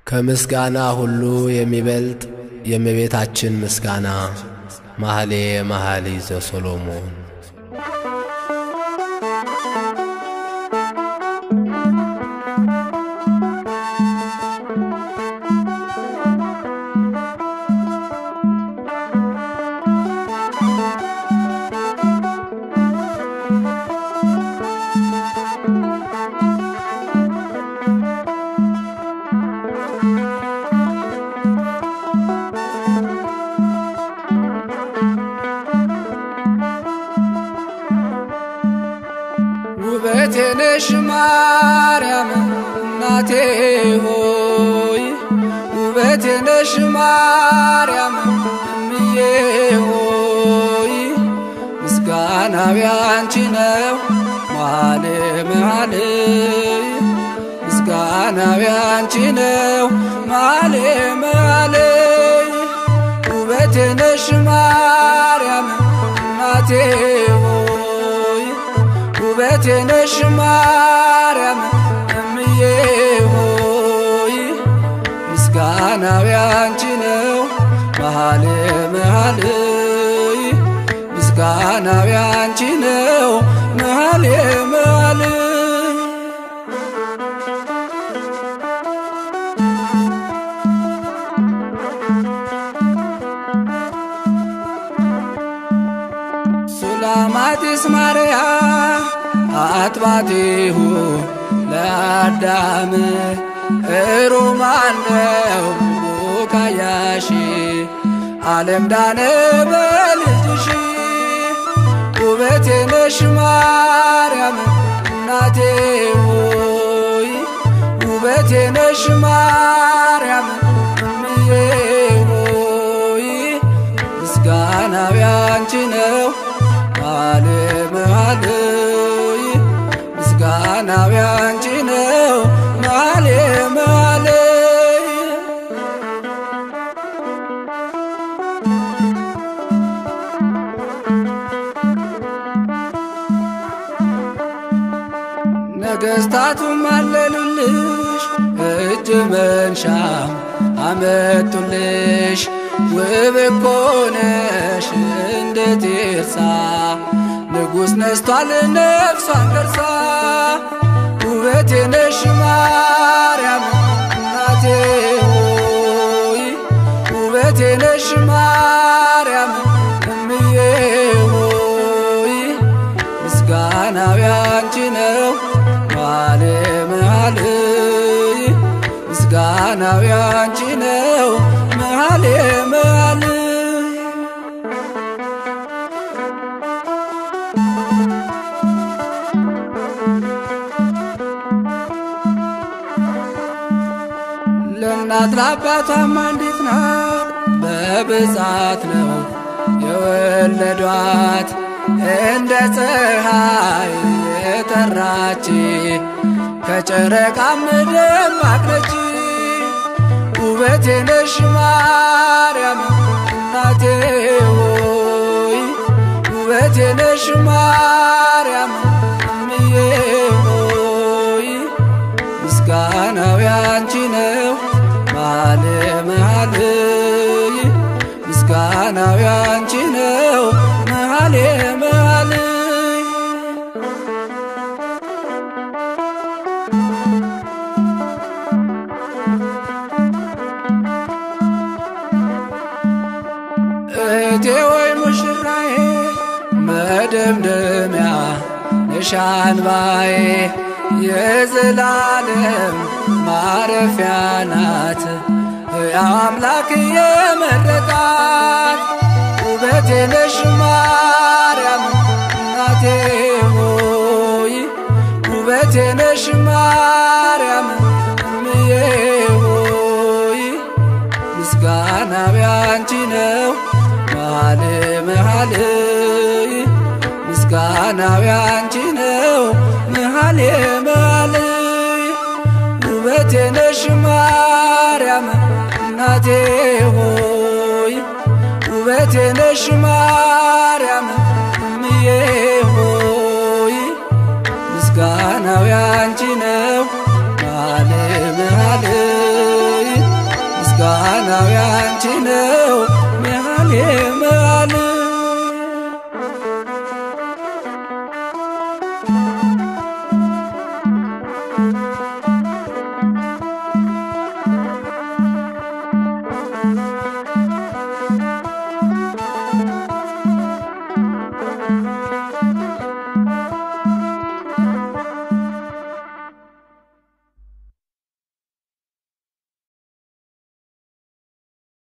ከምስጋና ሁሉ የሚበልጥ የእመቤታችን ምስጋና። መኃልየ መኃልይ ዘሰሎሞን። ውበቴ ነሽ ማርያም እናቴ ሆይ ውበቴ ነሽ ማርያም እምዬ ሆይ ምስጋናዊ አንቺ ነው መኃልየ መኃልይ ምስጋናዊ አንቺ ነው መኃልየ መኃልይ ውበቴ ነሽ ማርያም እናቴ ሆይ ውበቴ ነሽ ማርያም እምዬ ሆይ ምስጋናዊ አንቺ ነው መኃልየ መኃልይ ምስጋናዊ አንቺ ነው መኃልየ መኃልይ ሱላማጢስ ማርያ አጥባቲሁ ለአዳም እሩማነው ቡቃያሺ ዓለም ዳነ በልጅሽ ውበቴ ነሽ ማርያም እናቴ ሆይ ውበቴ ነሽ ማርያም እምዬ ሆይ ምስጋናዊ አንቺ ነው መኃልየ መኃልይ ምስጋናዊ አንቺ ነው መኃልየ መኃልይ ነገሥታቱም አለሉልሽ እጅ መንሻ አመጡልሽ ውብ እኮ ነሽ እንደ ቴርሳ ንጉሥ ነስቷል ነፍሷን ገርሳ ውበቴ ነሽ ማርያም እናቴ ሆይ ውበቴ ነሽ ማርያም እምዬ ሆይ ምስጋናዊ አንቺ ነው መኃልየ መኃልይ ምስጋናዊ አንቺ ነው መኃልየ መኃልይ ለእናት ለአባቷም አንዲት ናት በብዛት ነው የወለዷት እንደ ፀሐይ የጠራች ከጨረቃም ደማቅ ነች ውበቴ ነሽ ማርያም እናቴ ሆይ ውበቴ ነሽ ማርያም እምዬ ሆይ ምስጋናዊ አንቺ ነው መኃልየ መኃልይ ምስጋናዊ አንቺ ነው መኃልየ መኃልይ እህቴ ወይ ሙሽራዬ መደምደሚያ ነሽ አንባዬ የዘላለም ማረፊያ ናት ሕያው አምላክ የመረጣት ውበቴ ነሽ ማርያም እናቴ ሆይ ውበቴ ነሽ ማርያም እምዬ ሆይ ምስጋናዊ አንቺ ነው መኃልየ መኃልይ ምስጋናዊ አንቺ ነው መኃልየ መኃልይ ውበቴ ነሽ ማርያም እናቴ ሆይ ውበቴ ነሽ ማርያም እምዬ ሆይ ምስጋናዊ አንቺ ነው መኃልየ መኃልይ ምስጋናው ያንቺ ነው መሃሌ